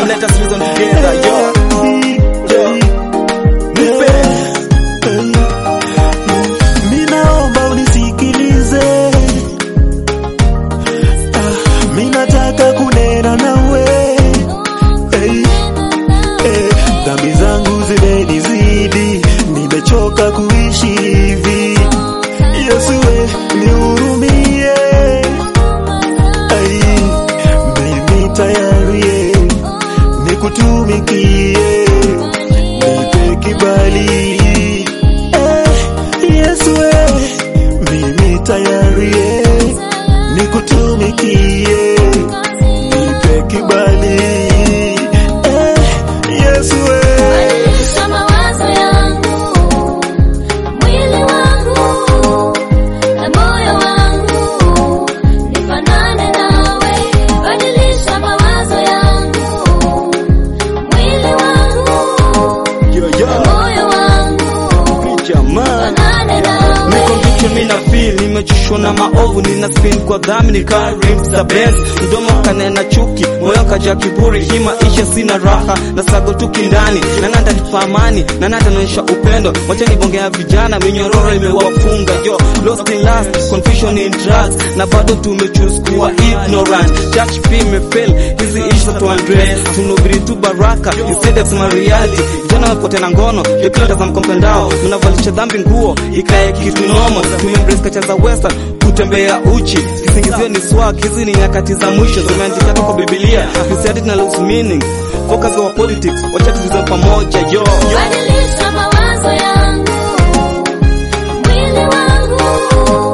Come let us reason together, yo. Yo. Nipe. Minaomba unisikilize, Ah, minataka kunena nawe hey. Eh, dhambi zangu zimenizidi, nimechoka kuishi hivi. Yesu we nihurumie, Ai, mimi tayari eh, nikutumikie, nipe kibali eh, Yesu we mimi tayari eh, nikutumikie, nipe kibali eh, Yesu we Badilisha mawazo yangu, mwili wangu na moyo wangu, nifanane nawe. Badilisha mawazo yangu, mwili wangu Yo, na yo. moyo wangu, Jamaa. nifanane nawe. Niko mbichi mina feel nimechoshwa na maovu nina spin kwa dhambi ni Karim za Benz mdomo kanena chuki moyo kaja kiburi hii maisha sina raha na sago tu kindani na nanda nipa amani na nanda naonyesha upendo wacha nibongea vijana minyororo imewafunga yo lost in lust confusion in drugs na bado tumechoose kuwa ignorant church pia imefail hizi issues to address tunubiri tu baraka instead of my reality vijana wapote na ngono yo kila tazama kwa mtandao mnavalisha dhambi nguo ikae kitu nomo tumembrace kacha za western kutembea uchi kisingizio ni swag hizi ni nyakati za mwisho zimeandika kwa Biblia Christianity na lose meaning focus kwa politics wacha tuzizo pamoja yo, yo. Badilisha mawazo yangu, mwili wangu